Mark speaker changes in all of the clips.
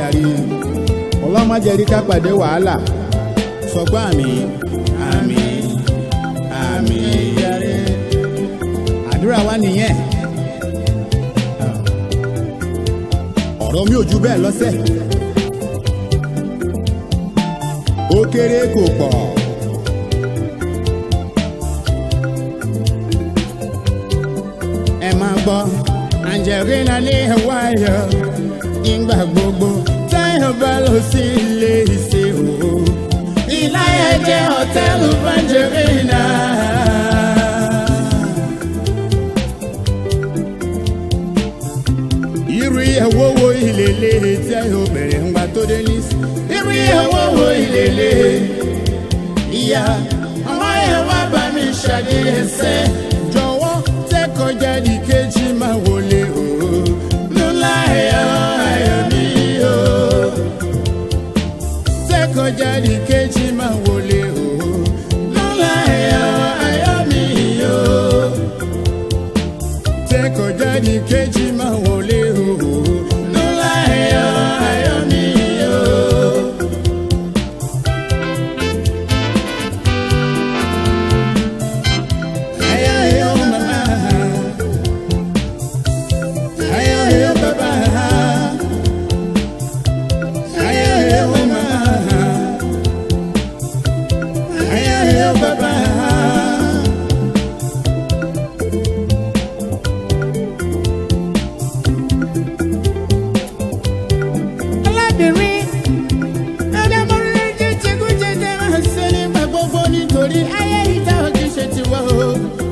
Speaker 1: jàre ọlọ́mọdéri ká pàdé wàhálà sọgbọ́n àmì àmì àmì jàre àdúrà wa nìyẹn ọ̀rọ̀ mi ò ju bẹ́ẹ̀ lọ́sẹ̀ ó kéré kò pọ̀. ẹ máa gbọ́ Angelina ní ẹ̀wáyọ̀ ìgbà gbogbo táyọ̀ bá lọ sí ilé ìṣe òwò. ìláyà jẹ́ hòtẹ́ẹ̀lì Angelina. irú ìyàwó wo ìlélẹ̀ tí a yóò bẹ̀rẹ̀ ńgbà tó dé ní. irú ìyàwó wo ìlélẹ̀ ìyá ọmọ yẹn wá bá mi ṣàdéhẹsẹ̀ jọ̀wọ́ tẹ́kọ̀já di kejì máa wọlé o. lọ́la ẹ̀yọ́ ayọ̀ mi o. tẹ́kọ̀já di kejì máa wọlé o. lọ́la ẹ̀yọ́ ayọ̀ mi o. tẹ́kọ̀já di kejì máa wọlé o. lọ́la ẹ̀yọ́ ayọ̀ mi o. Ayo, ayo, mama. Ayo, ayo, papa. Ayo, ayo, mama. Ayo, ayo, papa. Alábìnrin, ẹ̀dẹ́mọ̀rẹ́ jẹ́ jẹ́gúnjẹ́ jẹ́ máa ṣe nígbà gbogbo nítorí ayé ìta òkè ṣe ti wá o.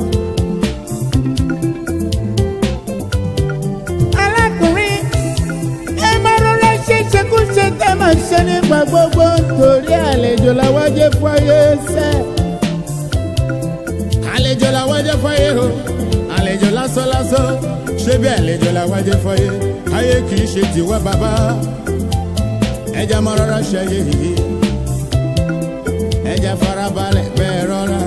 Speaker 1: alákùnrin ẹ máa rọra ṣe ṣekúṣe tẹ́ máa ṣe nígbà gbogbo torí àlejò làwọn jẹ́ fọyé sẹ́. àlejò làwọn jẹ́ fọyé o àlejò lásán lásán ṣé bí àlejò làwọn jẹ́ fọyé ayé kì í ṣe tiwa bàbá ẹja máa rọra ṣe ayé yìí ẹja farabalẹ̀ bẹ́ẹ̀ rọra.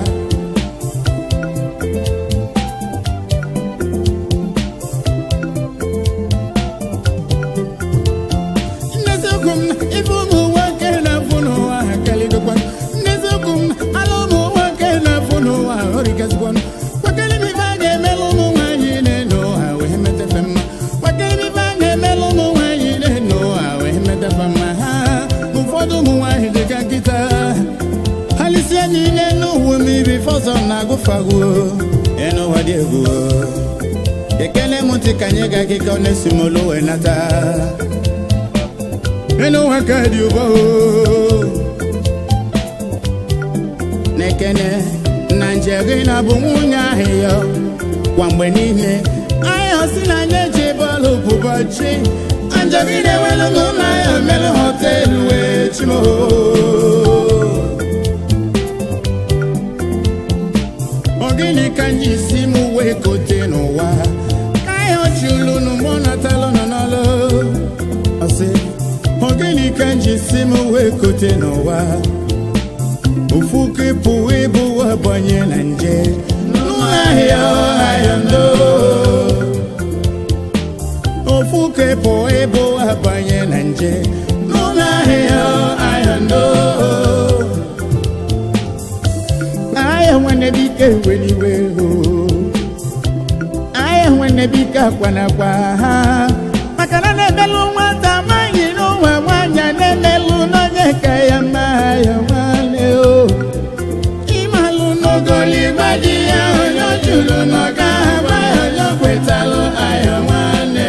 Speaker 1: Nezukum ifu mu wake na funu wa kali dokwan. Nezukum alo mu wake na funu wa hori kasbon. Wakali mi vange melu mu wa yine no awe mete fema. Wakali mi vange melu mu wa yine no awe mete fema. Ụfọdụ ụmụ nwanyị dị ka nkịta halisia niile n'ụwa mmiri fọsọ na-agụfagwo enu ụwa dị egwu ekele m ntị ka anyị ga akịka ọ na-esi m olu wee nata enu ụwa ka dị ụbọ na-ekene na njerina bụ nwunye ahụ ya kwa mgbe niile anyị osi na anyị eji bọọlụ bụbọchị Angelina ewelu n'ụlọ ya mere họteelụ wee chimo ogini ka anyị si m wee kote n'ụwa ka anyị ọchị ulu n'ụgbọ natalụ nọ n'ọlụ ọsị ogini ka anyị si m wee kote n'ụwa ofu kepụ ịbụ abanye na nje n'ụlọ ahịa ahịa ndo ofu kepụ ịbụ abanye na nje n'ụlọ ahịa ahịa ndo ahịa nwanne bike weliwe o ahịa nwanne bike akwanakwa ha maka na na-emelụ nwata amaghị n'ụwa nwanyị a na-emelụ n'onye ka ya mma ya nwanne o ịmalụ n'ogoligba di ya onye o juru n'ọga agba ya onye o kwetalụ ahịa nwanne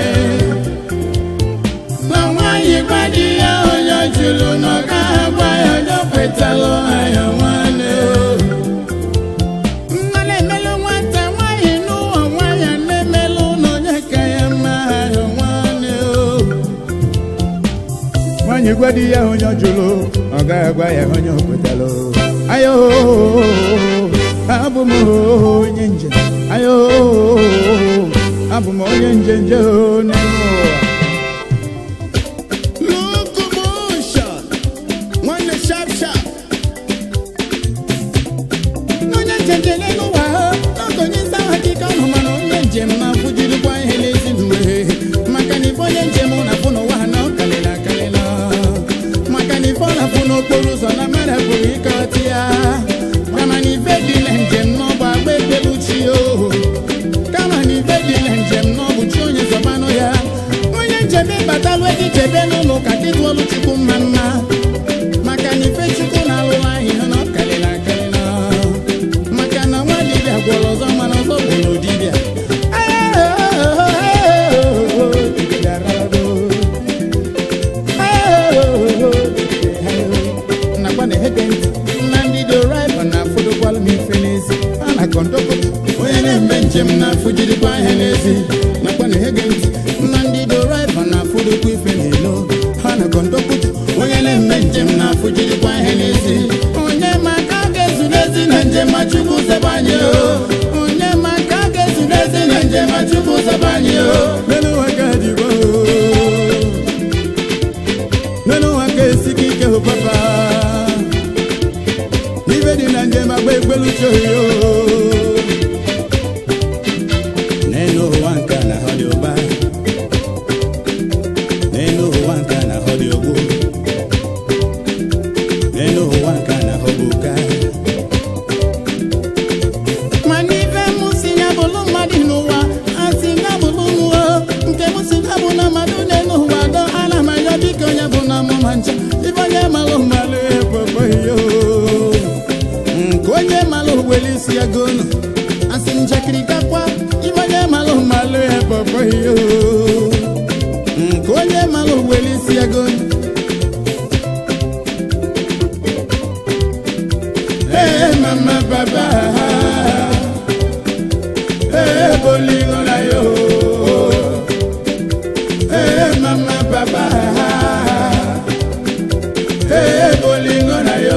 Speaker 1: na nwanyị gba di ya onye o juru n'ọga agba ya onye o kwetalụ ahịa nwanne o mmanụ emelụ nwata nwanyị n'ụwa nwanyị a na-emelụ n'onye ka ya mma ahịa nwanne o nwanyị gwa di ya onye ọ jụrụ ọ gaghị agwa ya onye o kwetalụ ayo abụ m onye njem ayo abụ m onye njenje n'ime ụwa locomotion nwanne sharp sharp onye njenje n'elu ụwa n'oge onye nsa hakika ọnụ mana onye njem na-afụjirikwa ihe n'ezi mgbe maka na ife onye njem na-afụ n'ụwa ha na ọ kalịla akalịla kọndọkụ onye na-eme njem na-afụ jirikwa ihe n'ezi nakwa na ege ntị na ndị doraiva na-afụdokwa ife n'ilo ha na kọndọkụ onye na-eme njem na-afụ jirikwa ihe n'ezi onye ma ka a ga-ezu n'ezi na njem ma chukwu zebe anyị o onye ma ka a ga-ezu n'ezi na njem ma chukwu zebe anyị o melu ụwa ka dịgbo melu ụwa ka esika ike hụ papa ibe dị na njem agba ekpeluche oyo n'elu ụwa nke a na ọ dị ụba n'elu ụwa nke a na ọ dị ogbu n'elu ụwa nke a na ọ bụ ụka mana ibe mụ si ya bụlụ mmadụ n'ụwa asị ya bụlụ n'ụwa nke mụ si ya bụ na mmadụ n'elu ụwa dọ ana m ayọ biko onye bụ na mụ ma ncha ibe onye malụ mmalụ ekpekpe yo nke onye malụ were isi ya gonu asị njakịrị kakwa ibe onye malụ mmalụ ekpekpe yo nke onye malụ were isi ya gonu Hey, mama, papa. Hey, bolingo na yo. Hey, mama, papa. Hey, bolingo na yo.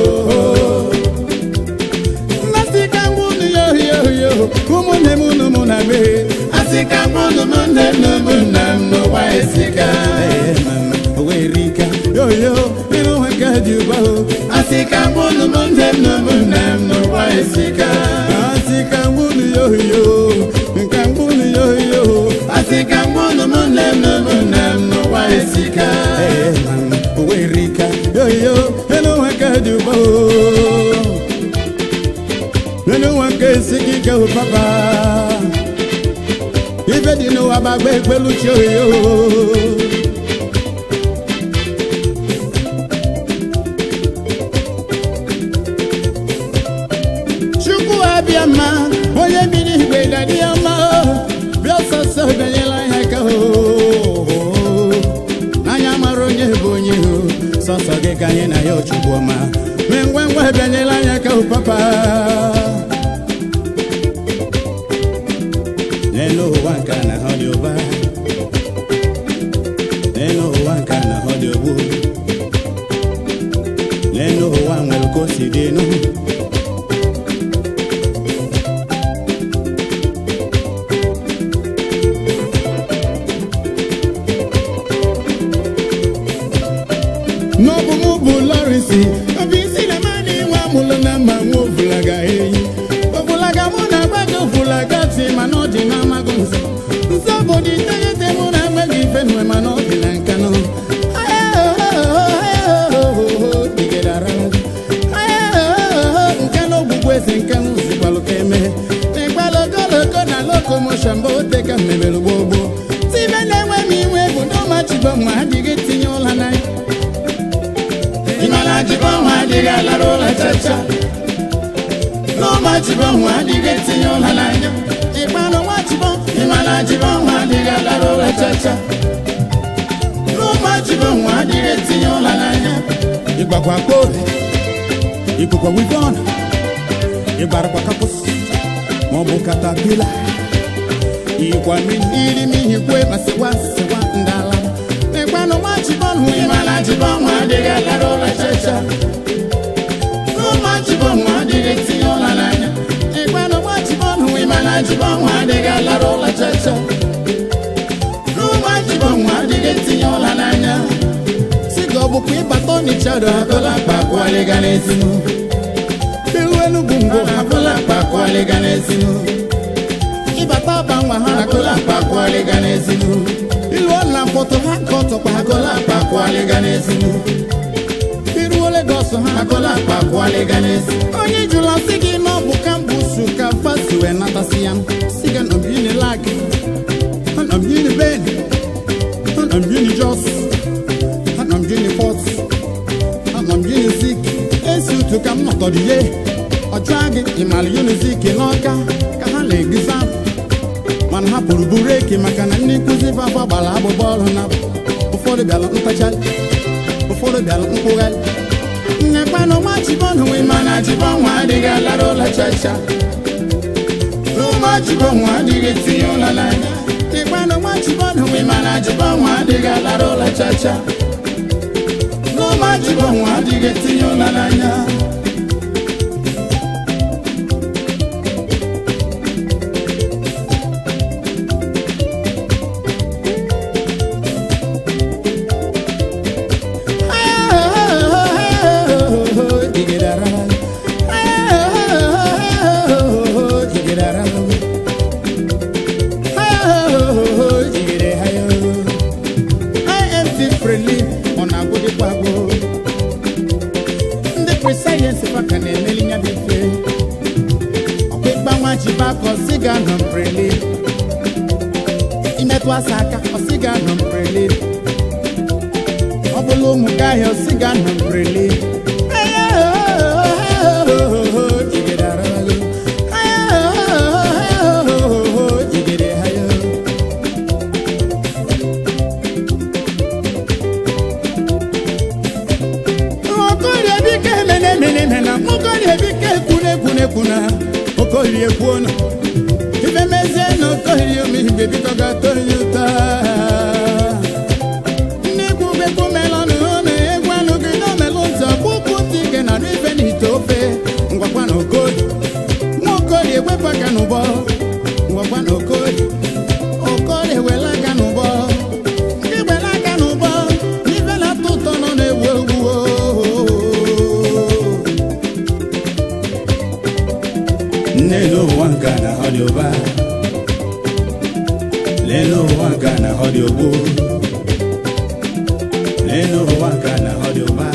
Speaker 1: Nasika ngunu yo yo yo. Umune munu muna be. Asika ngunu mune muna no wa esika. Hey, mama, we rika. Yo yo, ino wakati ubao. Asika ngunu mune muna no wa esika. Asika ngunu yo yo. Nka ngunu yo yo. Asika ngunu mune muna no wa esika. Hey, mama, we rika. Yo yo, ino wakati ubao. nínú wọn ké sí kíkẹ́ ò pápá ibẹ̀ dínú abàgbé pẹ̀lú tí ó yó. chukwu abịama onye biri igwe dadi ọma bịa ọsọsọ bịanyela ya ka o n'anya mara onye bụ onye o sọsọ gị ka anyị na ya ochukwu ọma mee ngwa ngwa bịanyela anya ka o papa n'elu ụwa nke a na ọ dị ụba n'elu ụwa nke a na ọ dị ogbu n'elu ụwa nwere ka o si dị enu n'ọbụ mụ bụ lọrịsị obi isi na mmadụ inwe amụlụ na mma nwa ovulaga eyi ovulaga mụ na agbago ovulaga ti mana ọ dị na amaghị nso nso bụ dị iteghete mụ na agbaghị ife nwe mana ọ dị na nka nọ nke na ogbugbu eze nke m zikwalụ ka eme n'ịgbalụ ogologo na lokomoshọn bụ ote ka mmebere gboo gboo tibe na-enwe m iwe bụ n'ọmachibo ma adịghị tinye ụla na ya Imana jibọn adịghị alara ụla chacha n'ụma jibọn adịghị etinye ụla n'anya ịkpanụ nwa jibọn ịmana jibọn adịghị alara ụla chacha n'ụma jibọn adịghị etinye ụla n'anya ịgbakwa kpori ịkụkwa wivon ịgbarakwa kapụs maọbụ katapila ikwa mmiri mihi kwe ma sịkwa sịkwa ndala ịkpanụ nwa jibọn hụ ịmana jibọn adịghị alara ụla chacha n'ụma jibọn adịghị etinye ụla n'anya ịkpanụ nwa jibọn hụ ịmana jibọn adịghị alara ụla chacha n'ụma jibọn adịghị etinye ụla n'anya si ka ọ bụkwa ịbata ọnịchado agụla akpa akwụọlịga n'ezinu iru enugwu ngwo agụla akpa akwụọlịga n'ezinu ịbata aba nwa ha agụla akpa akwụọlịga n'ezinu ilu ọla mkpọtụ ha ka ọtọkwa agụla akpa akwụọlịga n'ezinu iruo Lagos ha agụla akpa akwụọlịga n'ezinu onye jụrụ asị gị na ọ bụ kambusu ka fasi wee natasị ya si ga nọmbini lag nọmbini ben nọmbini jos nọmbini port nọmbini zik esi utu ka m nọtọdịye ọjụa gị ịmara unizik n'ọka ka ha na-eguza mana ha pụrụ buru eke maka na ndị nkụzi fafa gbara agbụgba ọrụ na ụfọdụ bịara ntacharị ụfọdụ bịara mkpụgharị nnekwanụ nwa chibọn hụ ịma na chibọn nwa adịghị alara ụlọ chacha nwachibonwa adịghị tinye ụlọ n'anya ịkpanụ nwachibonwe mana chibonwa adịghị alara ụlọ chacha n'ụmachibonwa adịghị tinye ụlọ n'anya imetụ asa aka ọsịga nọ mbrele ọ bụla ụmụ gị ahịa ọsịga nọ mbrele okorie kwuona ife mezie na okorie m igbe biko ga-atọrọ ya ụta ndị ikwu bekwu melọnụ na egwu anụ gị na omelụ ntị ọkpụkpụ ntị gị na ife na ite ofe ngwakwa na okorie nwa okorie wepụ aka n'ụbọ ngwakwa na okorie okorie wela aka n'ụbọ ndị wela aka n'ụbọ ife na-atọ ụtọ nọ na-ewu ewu
Speaker 2: Neno wanga na hodioba Leno wanga na hodiobo Leno wanga na hodioba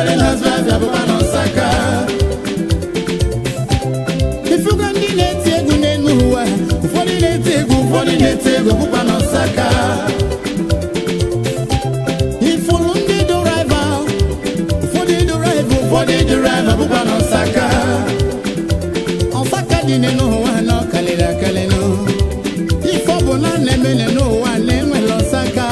Speaker 1: ụfọdụ na-azụ afịa bụkwa n'ọsaka ifugo ndị na-eti egwu n'elu ụwa ụfọdụ na-eti egwu ụfọdụ na-eti egwu bụkwa n'ọsaka ifuru ndị dụraiva ụfọdụ dụraiva ụfọdụ dụraiva bụkwa n'ọsaka ọsaka dị n'ụwa na ọkalịrị akalịnụ ife ọ bụ na na-eme n'ụwa na-enwere ọsaka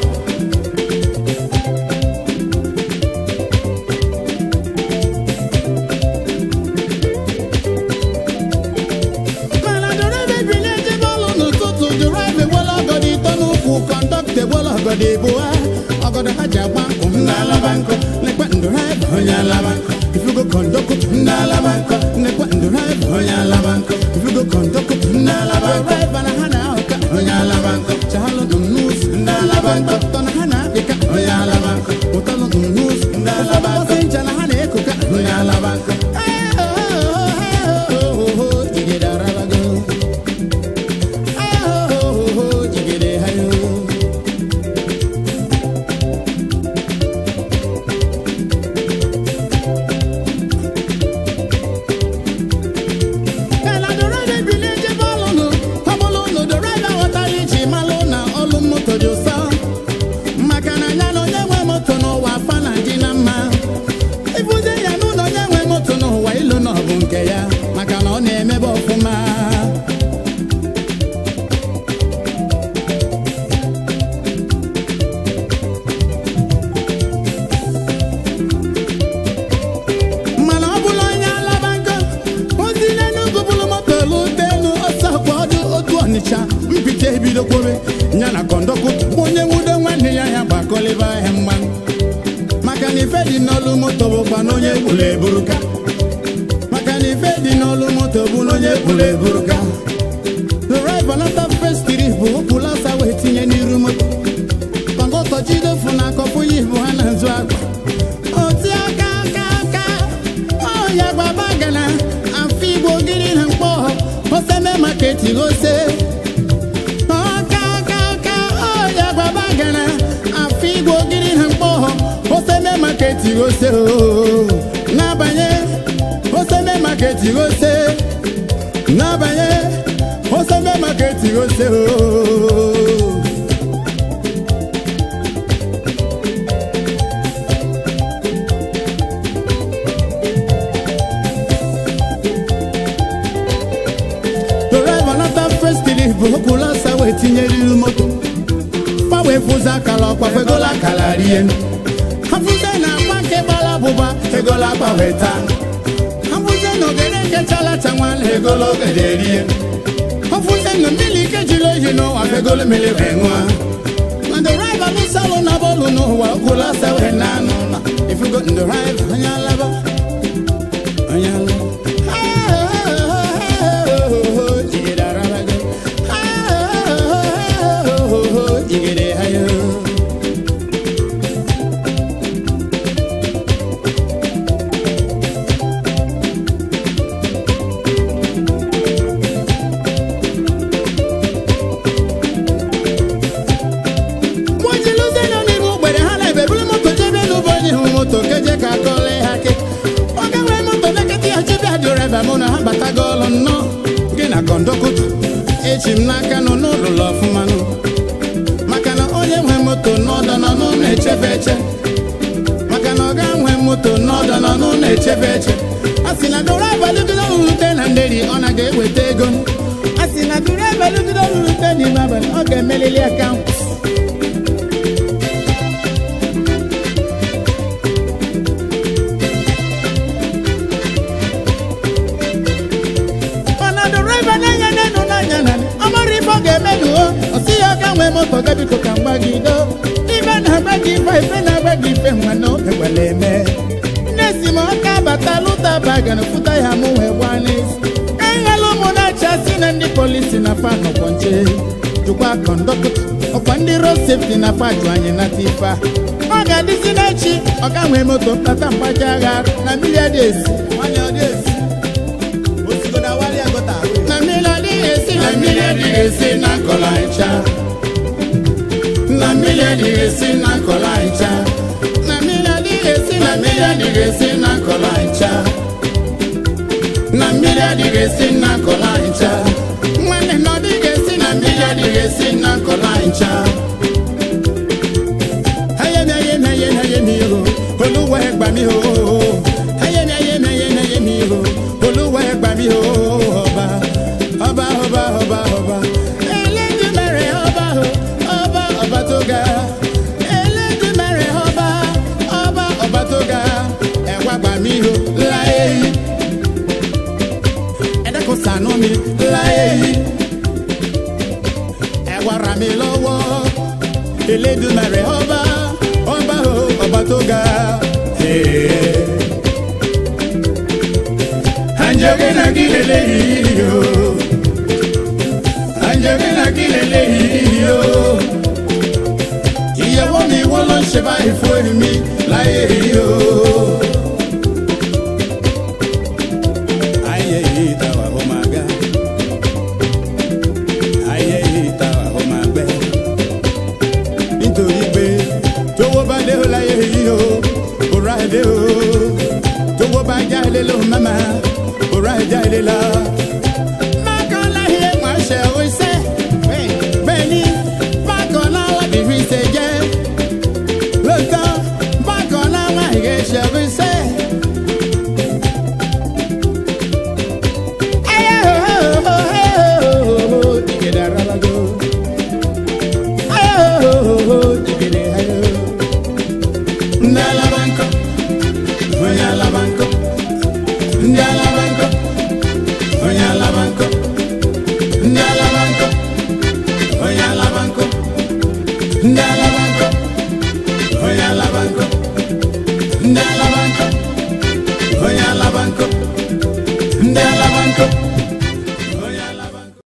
Speaker 1: mana dụraiva ebili ejebe ọlụ n'ụtụtụ dụraiva ewela ọgọdọ ịtọ n'ụkwụ kọndọkta ewela ọgọdọ ịbụa ọgọdọ ha ji agba nkụ m na-alaba nkụ lekwa ndụraiva onye alaba nkụ ifugo kọndọkta m na-alaba nkụ lekwa ndụraiva onye alaba nkụ ifugo kọndọkta m na-alaba nkụ dụraiva na ha na-ahụka onye alaba nkụ chalụ dum n'ụzọ ndị alaba nkụ tọ na ha na-apịka onye alaba nkụ ụtalụ dum n'ụzọ ndị alaba nkụ ncha na ha na-ekoka onye alaba nkụ jigide arabago jigide hayo Kala dọrọda ebili ejebe ọlụ nụ ọbụlụ nụ dọrọda ghọtara iji malụ na ọlụ moto dị ụsọ maka na ya na onye nwe moto n'ụwa afa na dị na mma ibuze ya n'ụlọ onye nwe moto n'ụwa ilu na ọ bụ nke ya maka na ọ na-emebe ọfụma mana ọ bụla onye alaba ngo ozi n'enugwu bụrụ moto lute elu ọsọ kwa ọdụ otu ọnịcha mpite ebido kwobe ya na kọndọkụ onye nwudo nwanne ya ya gbakọlịba ahịa mmanụ maka na ife dị n'olu moto bụkwa na onye gburu eburuka maka na ife dị n'olu moto bụ na onye gburu eburuka dụraiva nata festiri bụ okpulasa wee tinye n'iru moto kọndọktọ jidefu na akọpụ ya ibu ha na nzu akwa oti aka aka aka ọya gbaba gana afọ igbo gịrị na mkpọ oseme maketi ose aka aka aka ọya gbaba gana afọ igbo gịrị na mkpọ oseme maketi ose oo. n'abanye oseme maketi ose n'abanye oseme maketi ose oo. dọraiva nata festiri bụ okwulasa wee tinyeriri moto fa wee fụzi akara ọkwa fegola akara rie hafụze na akpa nke gbara abụba egola akpa wee taa hafụze na ogede nke chalacha nwana egola ogede rie hafụze na mmiri ike jiri oyi n'ụwa fegolo mmiri wee ṅụa na dọraiva lụsalụ na bọọlụ n'ụwa okwulasa wee na anụ ụlọ ifugo ndọraiva onye alaba onye alaba Jigide arabago. Jigide hayo. Mojiluze nọ n'ime ugbere ha na-ebe buru moto jebe n'ụbọ onye hụ moto keje ka akọle ha ke ọ ga-enwe moto lekịta ya chebe adịreba mụ na ha batago ọlụ nnọọ gị na kọndọkụta echi m n'aka nọ n'ụlọ ọfụma nụ maka na onye nwe moto n'ọdọ nọ n'ụlọ echebe eche maka na ọ ga nwe moto n'ọdọ nọ n'ụlọ echebe eche a sị na dụrụ abalịgido rute na nderi ọ na ga-eweta ego a sị na dụrụ abalịgido rute n'ime abalị ọ ga-emelili akaụntụ mana dụraiva n'anya n'enu n'anya na ọmara ife ọ ga-eme nuo ọsị ya ọka nwee moto ga biko ka mgbagido ife na-agba gị ife ife na-agba gị ife nwa na oge gwara eme nne si m ọka bata lụta bagana fụta ya mụ wee gba n'isi enyela ụmụ na-acha si na ndị polisi na fa nọkwọ nche jụkwa kọndọktọ ọkwa ndị road safety na fa jụ anyị nata ife a ọ ga-adịzi n'echi ọka nwee moto mkpata mgbaji agha na mmiri adị esi nwanyị ọ dị esi na mmiri adịghị esi na mmiri adịghị esi na nkọla ncha na mmiri adịghị esi na nkọla ncha na mmiri adịghị esi na mmiri adịghị adịghị esi na nkọla ncha na mmiri adịghị esi na nkọla ncha nwanne na ọ dịghị esi na mmiri adịghị esi na nkọla ncha ayemi ayemi ayemi ayemi o olúwa ẹ gbà mí o ayemi ayemi ayemi ayemi o olúwa ẹ gbà mí o ọba ọba ọba ọba ọba Elédùmarè ọba o ọba ọba tó ga Elédùmarè ọba ọba ọba tó ga ẹ wá gbà mí o láyé yìí ẹ dákun ṣàánú mi láyé yìí ẹ wá ràn mí lọ́wọ́ Elédùmarè ọba ọba o ọba tó ga. Anjẹ́gẹ́ náà kí lélẹ́yìí o. Anjẹ́gẹ́ náà kí lélẹ́yìí o. Ìyàwó mi wọ́n ló ń ṣe báyìí fún mi láyé yìí o. Ayé yìí ta wà ó máa ga. Ayé yìí ta wà ó máa gbẹ nítorí pé tówó bá dé o láyé yìí o kò rà dé o tówó bá jáde ló mama kò rà jáde la